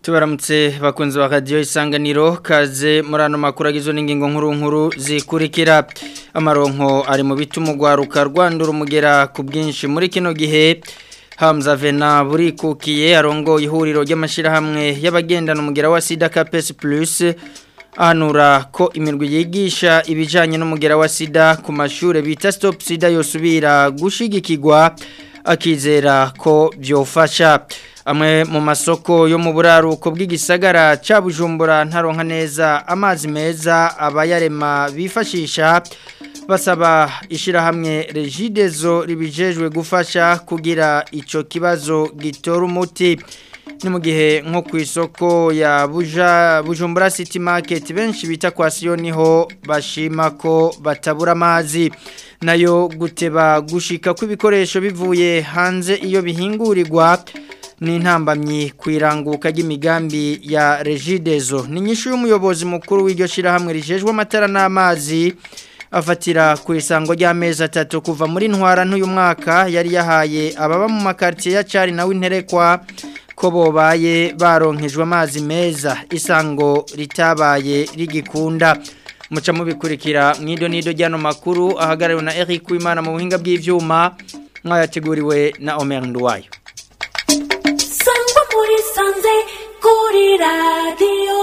tubaramutse bakunze ba radiyo isanganiro kaze muri ano makuru agizwe n'ingingo nkuru nkuru zikurikira amaronko ari mu bituma urwaruka rwandura umugera ku bwinshi muri kino gihe Hamza Vena burikukiye arongo ihuriro ry'amashyirahamwe y'abagendana umugera wa sida kapesi purisi ahanura ko imirwi yigisha ibijyanye n'umugera wa sida ku mashuri bita sitopu sida yosubira gushigikirwa akizera ko byofasha amwe mu masoko yo mu buraruko bw'igisagara cya bujumbura ntaronka neza amazi meza abayarema bifashisha basaba ishyirahamwe regidezo ribijejwe gufasha kugira icyo kibazo gitora umuti ni mu gihe nko ku isoko ya bujumbura city market benshi bita kwa siyo niho bashima ko batabura amazi nayo guteba gushika kw'ibikoresho bivuye hanze iyo bihingurirwa ni intambamyi ku iranguka ry'imigambi ya regidezo ni nyinshi y'umuyobozi mukuru w'iryo shyirahamwe rijejwe amatara n'amazi afatira ku isango ry'amezi atatu kuva muri ntwara n'uyu mwaka yari yahaye ababa mu makaritsiye ya cari nawe interekwa ko bobaye baronkejwe amazi meza isango ritabaye rigikunda muca mubikurikira mwido nido ryano makuru ahagarariwe na Eric Wimana mu buhinga bw'ivyuma mwayateguriwe na Omer Nduwayo Sangwa muri sanze kuri radio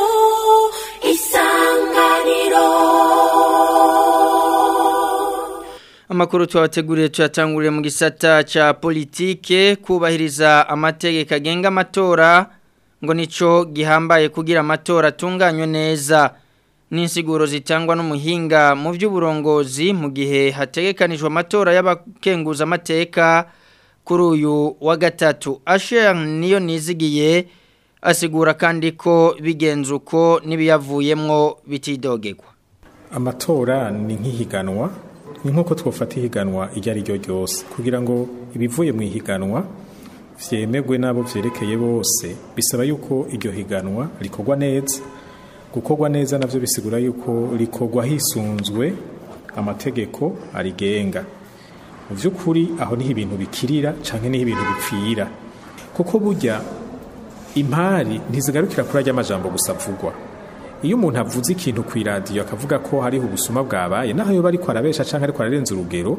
isanganiro Amakuru twabateguriye tuyatanguriye mu gisata ca politike kubahiriza amategeko agenga amatora ngo nico gihambaye kugira amatora atunganywe neza n'insiguro zitangwa n'umuhinga mu by'uburongozi mu gihe hategekanijwe amatora y'abakenguza amateka kuri uyu wa gatatu Asher niyo nizigiye asigura kandi ko bigenze uko n'ibiyavuyemwo bitidogegwa amatora ni nk'ihiganwa ni nk'uko twafata ihiganwa iryo ari ryo ryose kugira ngo ibivuye mu ihiganwa byemegwe n'abo byerekeye bose bisaba yuko iryo higanwa rikorwa neza gukorwa neza nabyo bisigura yuko rikorwa hisunzwe amategeko arigenga mu by'ukuri aho niho ibintu bikirira cyangwa niho ibintu bipfira kuko burya impari ntizigarukira kuri ajya amajambo gusa avugwa iyo umuntu avuze ikintu ku iradiyo akavuga ko hariho ubusuma bwabaye naho yoba ariko arabesha cyangwa ariko ararenza urugero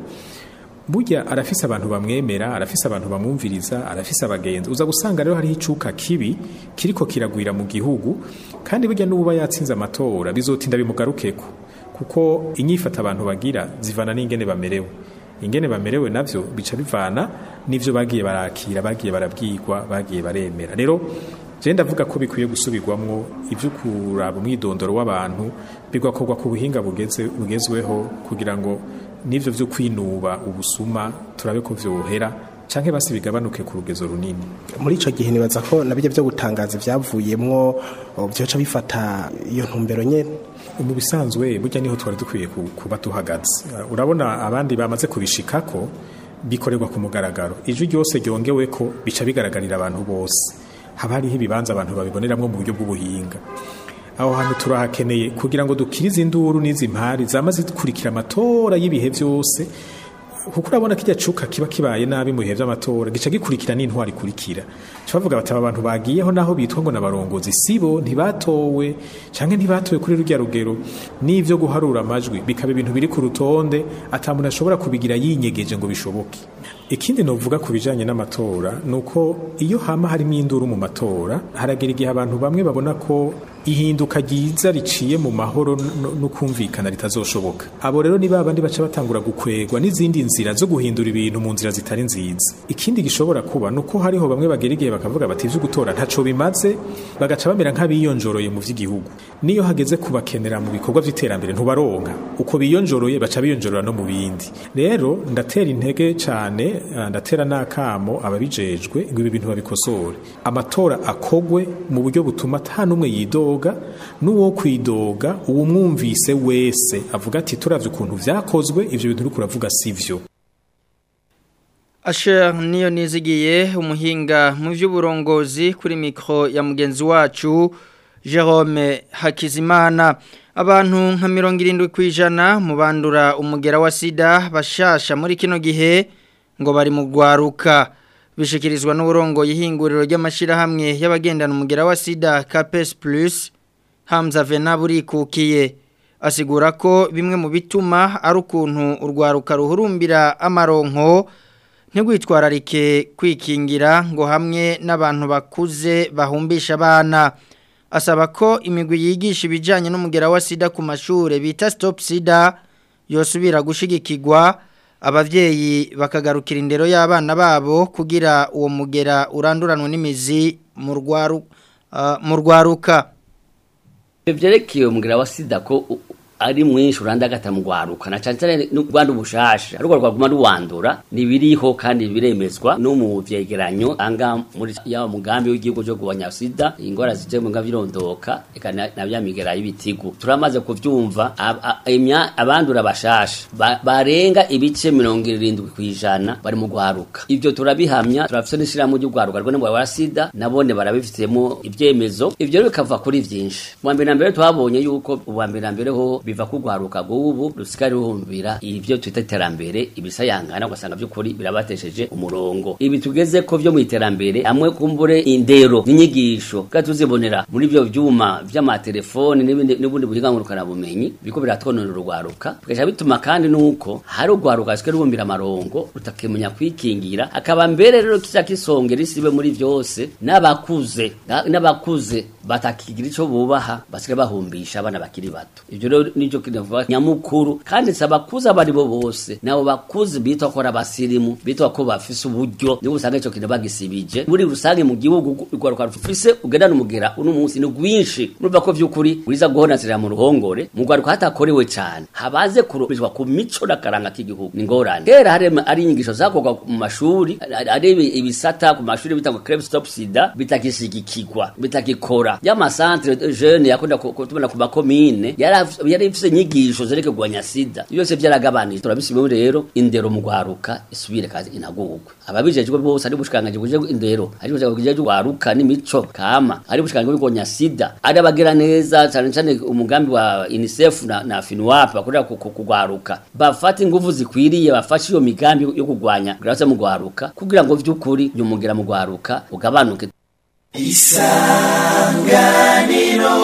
burya arafise abantu bamwemera arafise abantu bamwumviriza arafise abagenzi uza gusanga rero hariho icuka kibi kiriko kiragwira mu gihugu kandi burya n'uba yatsinze amatora bizotinda bimugarukeko kuko inyifata abantu bagira zivana n'ingene bamerewe ingene bamerewe navyo bica bivana n'ivyo bagiye barakira bagiye barabwirwa bagiye baremera rero je ndavuga ko bikwiye gusubirwamwo ivyo kuraba umwidondoro w'abantu bigakorwa ku buhinga bugeze bugezweho kugira ngo n'ivyo vyo kwinuba ubusuma turabe ko vyohera canke basi bigabanuke ku rugezo runini muri ico gihe nibaza ko nabijya byo gutangaza ivyavuyemwo byoca bifata iyo ntumbero nyene mu bisanzwe burya niho twari dukwiye kuba duhagaze urabona abandi bamaze kubishikako bikorerwa ku mugaragaro ijwi ryose ryongewe ko bica bigaragarira abantu bose haba hariho ibibanza abantu babiboneramwo mu buryo bw'ubuhinga aho hantu turahakeneye kugira ngo dukirize induru n'izi mpari zama zikurikira amatora y'ibihe byose kuko urabona ko ijya cuka kiba kibaye nabi mu bihe by'amatora gica gikurikira n'intwari ikurikira bavuga bati aba bantu bagiyeho naho bitwa ngo n'abarongozi sibo ntibatowe cyangwa ntibatowe kuri rujya rugero n'ibyo guharura amajwi bikaba ibintu biri ku rutonde atamuntu ashobora kubigira yinyegeje ngo bishoboke ikindi novuga ku bijanye n'amatora nuko iyo hama harimo induru mu matora haragera igihe abantu bamwe babona ko ihinduka ryiza riciye mu mahoro no kumvikana ritazoshoboka abo rero ni babandi baca batangura gukwegwa n'izindi nzira zo guhindura ibintu mu nzira zitari nziza ikindi gishobora kuba nuko hariho bamwe bagera igihe bakavuga bati ivyo gutora ntaco bimaze bagaca bamera nk'abiyonjoroye mu vy'igihugu niyo hageze kubakenera mu bikorwa vy'iterambere ntubaronka uko biyonjoroye baca biyonjorora no mu bindi rero ndatera intege cane ndatera n'akamo ababijejwe ngo ibi bintu babikosore amatora akogwe mu buryo butuma ata n'umwe yidoga n'uwo kwidoga uwo mwumvise wese avuga ati turavye ukuntu vyakozwe ivyo bintu uriko uravuga sivyo Asher niyo nizigiye umuhinga mu by'uburongozi kuri mikro ya mugenzi wacu Jerome Hakizimana abantu nka mirongo irindwi ku ijana mu bandura umugera wa sida bashasha muri kino gihe ngo bari mu rwaruka bishikirizwa n'uburongo y'ihinguriro ry'amashirahamwe y'abagendana umugera wa sida Capes Plus Hamza Venaburi kukiye asigura ko bimwe mu bituma ari ukuntu urwaruka ruhurumbira amaronko ntigwitwararike kwikingira ngo hamwe n'abantu bakuze bahumbisha abana asaba ko imigwi yigisha ibijyanye n'umugera wa sida ku mashuri bita stop sida yosubira gushigikirwa ababyeyi bakagarukira indero y'abana babo kugira uwo mugera uranduranwe n'imizi mu rwaruka byerekeye umugera wa sida ko ari mwinshi urandagata mu rwaruka na cyane cyane n'urwanda ubushasha ariko rwaguma ruwandura nibiriho kandi biremezwa no mu vyegeranyo anga muri ya mugambi w'igihugu cyo kugabanya sida ingora zije mu ngavirondoka eka na bya migera y'ibitigu turamaze kuvyumva imya abandura bashasha barenga ibice 70 kwijana bari mu rwaruka ivyo turabihamya turafise n'ishiramu ry'urwaruka rwo n'umugabo wa sida nabone barabifitemo ivyemezo ivyo bikava kuri vyinshi mu mbere na mbere twabonye yuko uwa mbere na mbere ho biva kugwaruka gubu rusikari ruhumbira ivyo twita iterambere ibisayangana ugasanga by'ukuri birabatesheje umurongo ibi tugeze ko vyo mu iterambere amwe kumbure indero n'inyigisho gatuzibonera muri byo vyuma vy'amatelefoni n'ibindi n'ubundi buhinga ngurukana bumenyi biko biratwonona urugwaruka bigaca bituma kandi nuko hari urwaruka rusikari ruhumbira amarongo rutakimenya kwikingira akaba mbere rero kiza kisongera isibe muri vyose n'abakuze n'abakuze batakigira ico bubaha basigaye bahumbisha abana bakiri bato ivyo rero nico kinavuga nyamukuru kandi sabakuza bari bo bose nabo bakuze bitwa ko abasirimu bitwa ko bafise uburyo nibo usanga ico kintu bagisibije muri rusange mu gihugu rwaruka rufise ugendana umugera uno munsi ni rwinshi murumva ko vy'ukuri uriza guhonazira mu ruhongore mu rwaruka hatakorewe cane habaze kurubizwa ku mico n'akaranga k'igihugu ni ngorane kera hari ari inyigisho zakorwa mu mashuri ari ibisata ku mashuri bita ngo crème stop sida bitakishigikirwa bitakikora y'amasantre jeune yakunda kutubona ku makomine yari ifise nyigisho zereke kugwanya sida byose byaragabanije turabisibemo rero indero mu gwaruka isubire kazi inagugwe ababijejwe bose ari bushikanganje buje indero ari bushikanganje gwaruka n'imico kama ari bushikanganje kugwanya sida ari abagira neza cyane cyane umugambi wa UNICEF na, na FINUAP bakorera kugwaruka bafata ingufu zikwiriye bafashe iyo migambi yo kugwanya grase mu gwaruka kugira ngo vy'ukuri nyumugira mu gwaruka ugabanuke isanganiro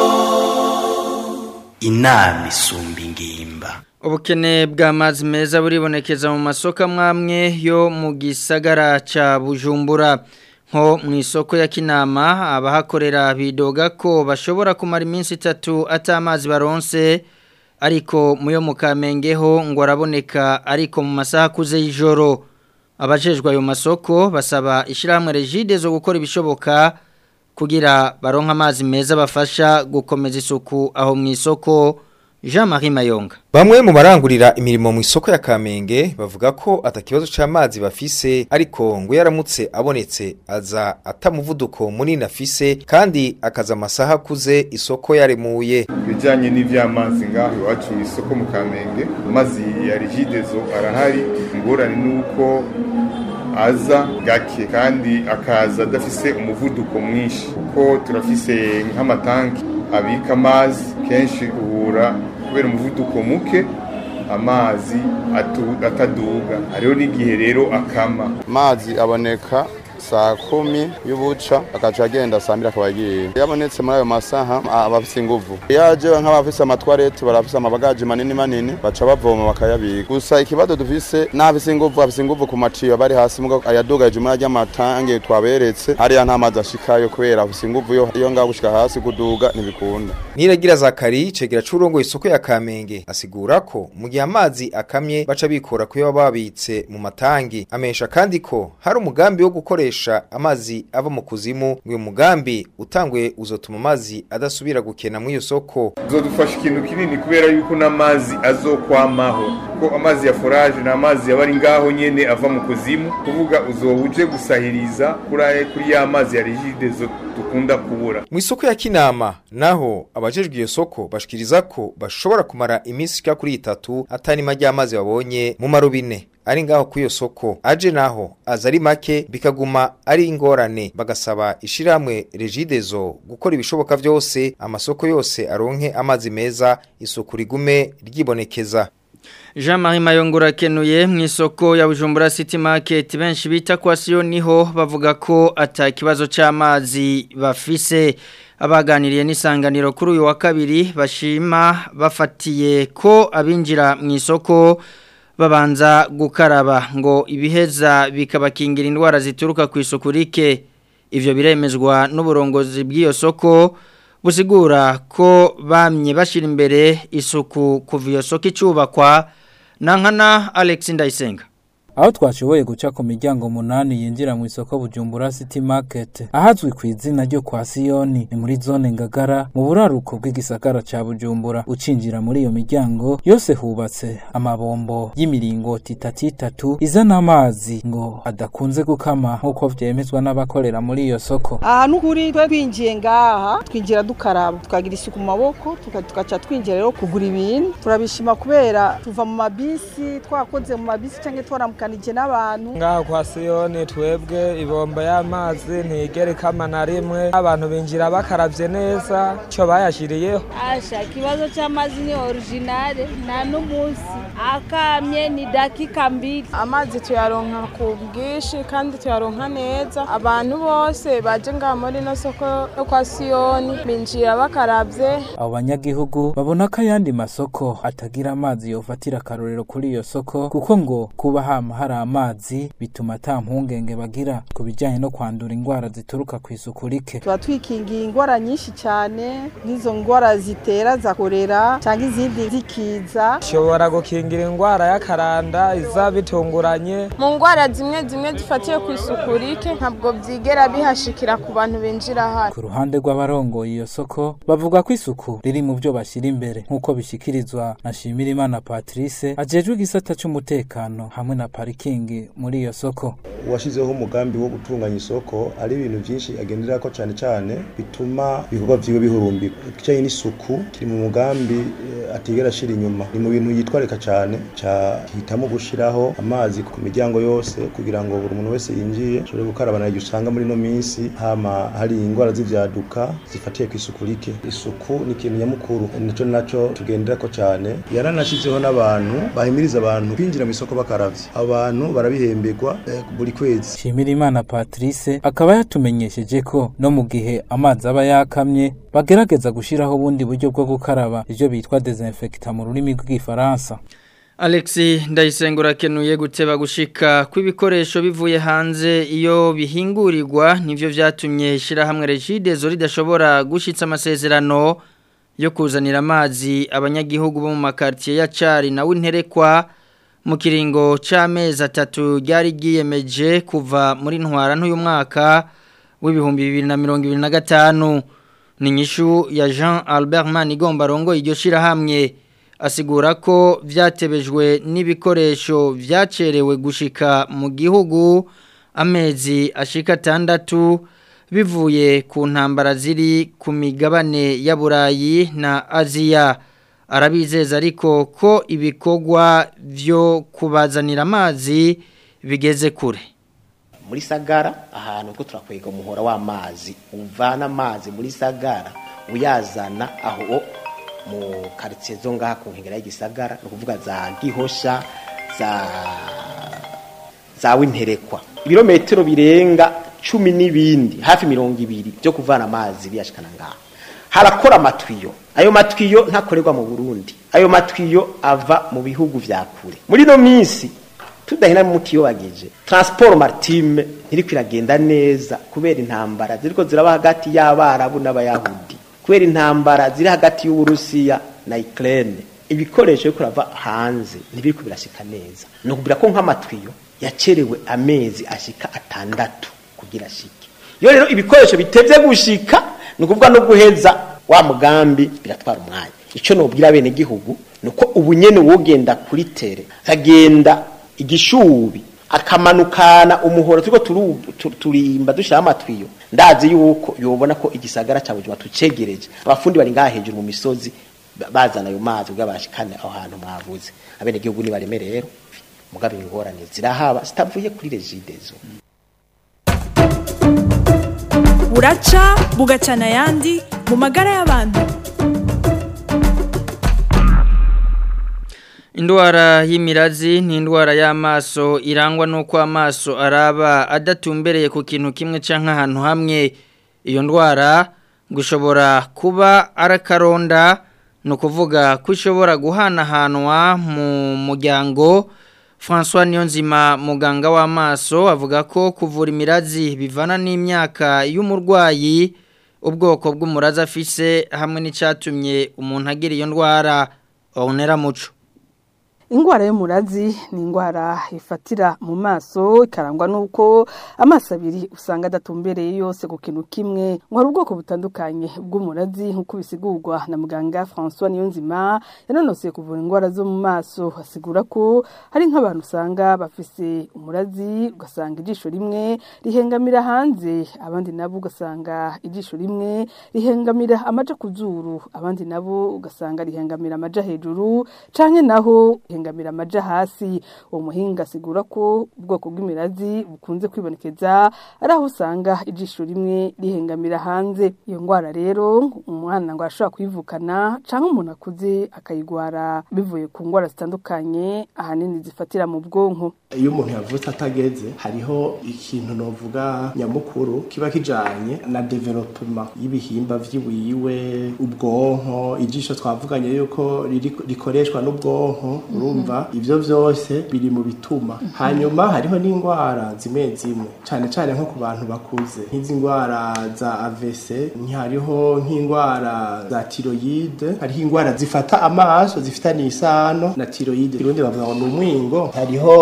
inama isumba ingimba ubukene bw'amazi meza buribonekeza mu masoko amwamwe yo mu gisagara ca bujumbura nko mu isoko ya kinama abahakorera bidoga ko bashobora kumara iminsi itatu atamazi baronse ariko muyo mu kamengeho ngo araboneka ariko mu masaha akuze y'ijoro abajejwe ayo masoko basaba ishyirahamwe regide zo gukora ibishoboka kugira baronka amazi meza bafasha gukomeza isuku aho mu isoko Jean Marie Mayonga Bamwe mu barangurira imirimo mu isoko ya Kamenge bavuga ko atakibazo c'amazi bafise ariko ngo yaramutse abonetse aza atamuvuduko munini afise kandi akaza amasaha akuze isoko yaremuye bijanye n'ivy'amazi ngaho iwacu mu isoko mu Kamenge amazi ya rigidezo arahari ingorane nuko aza gake kandi akaza adafise umuvuduko mwinshi kuko turafise nk'amatanki abika amazi kenshi uhura kubera umuvuduko muke amazi ataduga hariho n'igihe rero akama amazi aboneka saa kumi y'ubuca akaca agenda saa mbiri akaba agiye iyo abonetse muri ayo masaha aba afise inguvu iyo aje nk'abafise amatwarete barafise amabagaji manini manini baca bavoma bakayabika gusa ikibazo dufise n'abafise inguvu afise inguvu ku maciyo bari hasi muga ayadugaje muri arya matange twaberetse hariya nta mazi ashikayo kubera afise inguvu yo iyo ngaho gushika hasi kuduga ntibikunda Niragira Zakari cegera curongo isoko ya Kamenge asigura ko mu gihe amazi akamye baca bikora kuyo babitse mu matangi amesha kandi ko hari umugambi wo gukoresha amazi ava mu kuzimu ngo mugambi utangwe uzotuma amazi adasubira gukena mu iyo soko uzodufasha ikintu kinini kubera yuko n'amazi azokwamaho ko amazi ya forage na amazi yabari ngaho nyene ava mu kuzimu kuvuga uzohuje gusahiriza kuri kuri ya mazi ya rigide zo dukunda kubura mu isoko ya Kinama naho abajejwe iyo soko bashikiriza ko bashobora kumara iminsi ishika kuri itatu atani majya amazi babonye mu marubine ari ngaho ku iyo soko aje naho aza ari make bikaguma ari ingorane bagasaba ishiramwe regidezo gukora ibishoboka byose amasoko yose aronke amazi meza isuku rigume ryibonekeza Jean Marie Mayongura kenuye mu isoko ya Bujumbura City Market benshi bita kwa Sio niho bavuga ko ata kibazo c'amazi bafise abaganiriye n'isanganiro kuri uyu wa kabiri bashima bafatiye ko abinjira mu isoko babanza gukaraba ngo ibiheza bikabakingira indwara zituruka ku isuku rike ivyo biremezwa n'uburongozi bw'iyo soko busigura ko bamye bashira imbere isuku kuva iyo soko icubakwa nankana Alex Ndayisenga aho twashoboye guca ku miryango munani yinjira mu isoko Bujumbura City Market ahazwi ku izina ryo kwa Siyoni ni muri zone Ngagara mu buraruko bw'igisagara ca Bujumbura ucinjira muri iyo miryango yose hubatse amabombo y'imiringoti itatu itatu izana amazi ngo adakunze gukama nk'uko vyemezwa n'abakorera muri iyo soko ahantu kuri twe twinjiye ngaha twinjira dukaraba tukagira isuku mu maboko tuka- tugaca twinjira rero kugura ibintu turabishima kubera tuva mu mabisi twakoze mu mabisi cyangwa twaramukanije n'abantu ngaha kwa siyoni twebwe ibomba y'amazi ntigera ikama na rimwe abantu binjira bakaravye neza ico bayashiriyeho Asha, kibazo c'amazi ni originale nta n'umunsi akamye ni dakika mbili amazi tuyaronka ku bwinshi kandi tuyaronka neza abantu bose baje ngaha muri ino soko yo kwa siyoni binjira bakaravye abo banyagihugu babona ko ayandi masoko atagira amazi yofatira akarorero kuri iyo soko kuko ngo kuba hama hari amazi bituma ata mpungenge bagira ku bijyanye no kwandura indwara zituruka ku isuku rike tuba twikingiye indwara nyinshi cyane nk'izo ndwara zitera za korera cyangwa izindi zikiza ishobora gukingira indwara y'akaranda iza bitunguranye mu ngwara zimwe zimwe zifatiye ku isuku rike ntabwo byigera bihashikira ku bantu binjira hano ku ruhande rw'abarongoye iyo soko bavuga ko isuku riri mu byo bashyira imbere nk'uko bishyikirizwa na Shimirimana Patrice ajejwe igisata cy'umutekano hamwe na parikingi muri iyo soko uwashyizeho umugambi wo gutunganya isoko ari ibintu byinshi agendera ko cyane cyane bituma ibikorwa byiwe bihurumbika ikijyanye n'isuku kiri mu mugambi eh, atigera ashira inyuma ni mu bintu yitwarika cyane cyahitamo gushyiraho amazi ku miryango yose kugira ngo buri muntu wese yinjiye ashobore gukaraba na usanga muri ino minsi hama hari indwara z'ivyaduka zifatiye ku isuku rike isuku ni ikintu nyamukuru nico naco tugendera ko cyane yaranashyizeho n'abantu bahimiriza abantu kwinjira mu isoko bakaravye abantu barabihemberwa eh, buri kwezi Shimirimana Patrice akaba yatumenyesheje ko no mu gihe amazi aba yakamye bagerageza gushyiraho ubundi buryo bwo gukaraba ibyo bitwa desinfectant mu rurimi rw'igifaransa Alexi ndayisengura kenuye guteba gushika kw'ibikoresho bivuye hanze iyo bihingurirwa nivyo vyatumye shirahamwe Regidezo ridashobora gushitsa amasezerano yo kuzanira amazi abanyagihugu bo mu makartier ya Cari na Winterekwa mu kiringo c'amezi atatu ryari ryiyemeje kuva muri ntwara n'uyu mwaka w'ibihumbi bibiri na mirongo ibiri na gatanu ni inyishu ya Jean Albert Manigomba rongo iryo shirahamwe asigura ko vyatebejwe n'ibikoresho vyacerewe gushika mu gihugu amezi ashika atandatu bivuye ku ntambara ziri ku migabane ya Burayi na Aziya arabizeza ariko ko ibikorwa vyo kubazanira amazi bigeze kure muri sagara ahantu ko turakwega umuhora w'amazi uvana amazi muri sagara uyazana aho mu karitsiye zo ngaha ku nkengero y'igisagara ni ukuvuga za gihosha za za winterekwa ibirometero birenga cumi n'ibindi hafi mirongo ibiri byo kuvana amazi biyashikana ngaha harakora amatwiyo ayo matwiyo ntakorerwa mu burundi ayo matwiyo ava mu bihugu vya kure muri no minsi tudahina mutiyo bageje transport maritime ntiriko iragenda neza kubera intambara ziriko ziraba hagati y'abarabu n'abayahudi kubera intambara ziri hagati y'uburusiya na Ukraine ibikoresho byo kurava hanze ntibiriko birashika neza no kubira ko nk'amatwiyo yacerewe amezi ashika atandatu kugira shike iyo rero ibikoresho bitevye gushika ni ukuvuga no guheza wa mugambi biratwara umwanya ico nobwira bene gihugu nuko ubunyene wogenda kuri tere agenda igishubi akamanukana umuhoro turiko turimba dushira amatwiyo ndazi yuko yobona ko igisagara ca Bujumbura tucegereje abafundi bari ngaha hejuru mu misozi bazana ayo mazi kugira bashikane aho hantu mwavuze abene gihugu ni bareme rero mugabe ingorane zirahaba zitavuye kuri regidezo buraca bugacana ayandi mu magara y'abantu Indwara y'imirazi ni indwara y'amaso irangwa nuko amaso araba adatumbereye ku kintu kimwe canke ahantu hamwe iyo ndwara gushobora kuba arakaronda no kuvuga ko ishobora guhanahanwa mu muryango François Niyonzima muganga w'amaso avuga ko kuvura imirazi bivana n'imyaka y'umurwayi ubwoko bw'umurazi afise hamwe n'icatumye umuntu agira iyo ndwara onera muco Ingwara y'umurazi ni ingwara ifatira mu maso ikarangwa nuko amaso abiri usanga adatumbereye yose ku kintu kimwe ngo hari ubwoko butandukanye bw'umurazi nk'uko bisigurwa na muganga François Niyonzima yanonoseye kuvura ingwara zo mu maso asigura ko hari nk'abantu usanga bafise umurazi ugasanga ijisho rimwe rihengamira hanze abandi nabo ugasanga ijisho rimwe rihengamira amaja ku zuru abandi nabo ugasanga rihengamira amaja hejuru canke naho rihengamira amaja hasi uwo muhinga asigura ko ubwoko bw'imirazi bukunze kwibonekeza ari aho usanga ijisho rimwe rihengamira hanze iyo ngwara rero umwana ngo arashobora kuyivukana canke umuntu akuze akayigwara bivuye ku ngwara zitandukanye ahanini zifatira mu bwonko iyo umuntu yavutse atageze hariho ikintu novuga nyamukuru kiba kijanye na development y'ibihimba vy'iwiwe ubwonko ijisho twavuganye yuko riri- rikoreshwa n'ubwonko urumva ivyo vyose biri mu bituma hanyuma hariho n'ingwara zimwe zimwe cane cane nko ku bantu bakuze nk'izi ngwara za AVC hariho nk'ingwara za tiroyide hariho ingwara zifata amaso zifitaniye isano na tiroyide irundi bavuga ngo ni umwingo hariho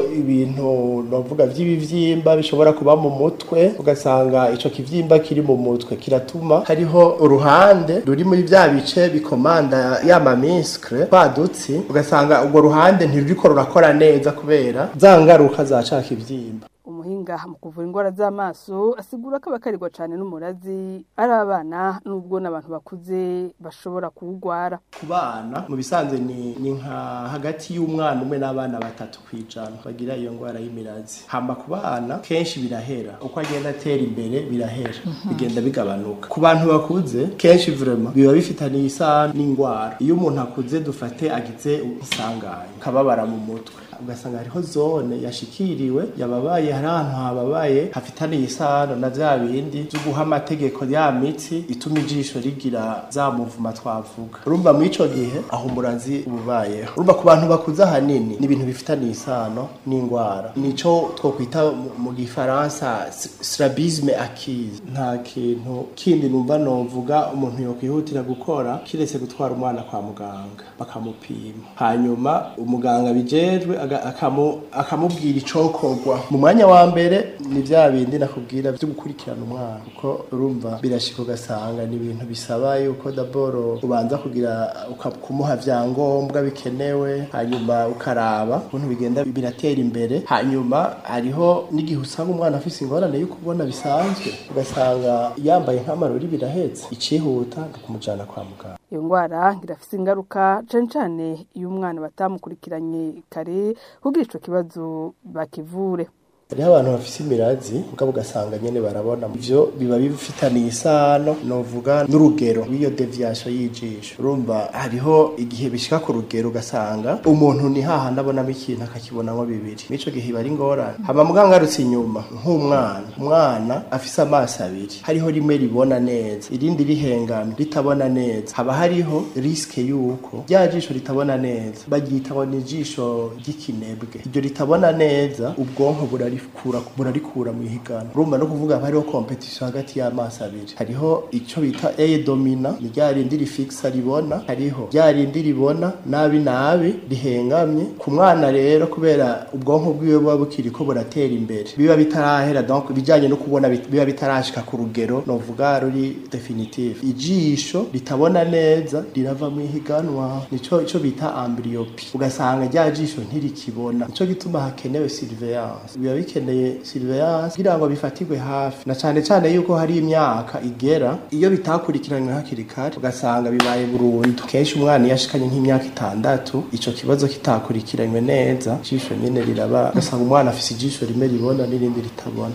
ibintu novuga vy'ibivyimba bishobora kuba mu mutwe ugasanga ico kivyimba kiri mu mutwe kiratuma hariho uruhande ruri muri vya bice bikomanda ya mamiskre twadutsi ugasanga urwo ruhande ntiruriko rurakora neza kubera za ngaruka za ca kivyimba umuhinga mu kuvura indwara z'amaso asigura ko abakarirwa cyane n'umurazi ari abana n'ubwo n'abantu bakuze bashobora kuwugwara ku bana mu bisanzwe ni, ni nka hagati y'umwana umwe n'abana batatu kwijana bagira iyo ngwara y'imirazi hamba ku bana kenshi birahera uko agenda atera imbere birahera bigenda bigabanuka ku bantu bakuze kenshi vraiment biba bifitaniye isano n'ingwara iyo umuntu akuze dufate agize isanganya kababara mu mutwe ugasanga hariho zone yashikiriwe yababaye hari ahantu hababaye hafitaniye isano na vya bindi vyo guha amategeko ya mitsi ituma ijisho rigira za muvuma twavuga urumva muri ico gihe aho umurazi ububayeho urumva ku bantu bakuze ahanini ni ibintu bifitaniye isano n'ingwara nico twokwita mu- mu gifaransa s- strabisme acquise nta kintu kindi numva novuga umuntu yokwihutira gukora kiretse gutwara umwana kwa muganga bakamupima hanyuma umuganga bijejwe aga- akamu- akamubwira icokorwa mu mwanya wa mbere ni vya bindi nakubwira vyo gukurikirana umwana kuko urumva birashika ugasanga ni ibintu bisaba yuko daboro ubanza kugira uka- kumuha vyangombwa bikenewe hanyuma ukaraba ukuntu bigenda biratera imbere hanyuma hariho n'igihe usanga umwana afise ingorane yo kubona bisanzwe ugasanga yambaye nk'amarori birahetse icihuta ni ukumujana kwa muganga iyo ndwara irafise ingaruka cane cane iyo umwana batamukurikiranye kare kugira ico kibazo bakivure hariho abantu bafise imirazi mugabo ugasanga nyene barabona ivyo biba bifitaniye isano novuga n'urugero rw'iyo deviation y'ijisho urumva hariho igihe bishika ku rugero ugasanga umuntu ni hahandi abonamo ikintu akakibonamo bibiri n'ico gihe iba ari ingorane hama muganga arutse inyuma nk'umwana umwana afise amaso abiri hariho rimwe ribona neza irindi rihengamye ritabona neza haba hariho riske yuko rya jisho ritabona neza baryita ngo ni ijisho ry'ikinebwe iryo ritabona neza ubwonko burarikura burarikura mu ihiganwa urumva no kuvuga haba hariho competition hagati y'amaso abiri hariho ico bita eye domina ni rya rindi rifixa ribona hariho rya rindi ribona nabi nabi rihengamye ku mwana rero kubera ubwonko bwiwe buba bukiriko buratera imbere biba bitarahera donc bijanye no kubona bit- biba bitarashika ku rugero novuga ruri definitive ijisho ritabona neza rirava mu ihiganwa nico ico bita amblyopie ugasanga rya jisho ntirikibona nico gituma hakenewe surveillance biba bikeneye surveillance kugira ngo bifatirwe hafi na cane cane yuko hari imyaka igera iyo bitakurikiranywe hakiri kare ugasanga bibaye burundu kenshi umwana iyo ashikanye nk'imyaka itandatu ico kibazo kitakurikiranywe neza ijisho nyene riraba ugasanga umwana afise ijisho rimwe ribona n'irindi ritabona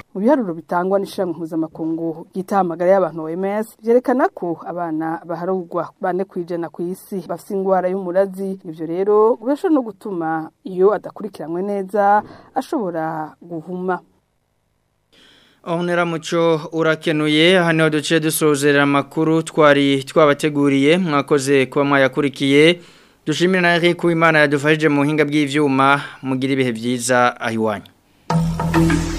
mu biharuro bitangwa n'ishyirahamwe mpuzamakungu ry'itahamagara y'abantu OMS byerekana ko abana baharugwa bane ku ijana ku isi bafite indwara y'umurazi ibyo rero birashobora no gutuma iyo adakurikiranwe neza ashobora guhuma Onera muco urakenuye hano duce dusozera amakuru twari twabateguriye mwakoze kuba mwayakurikiye dushimira na Eric Uwimana yadufashije mu hinga bw'ivyuma mugira ibihe byiza ahiwanyu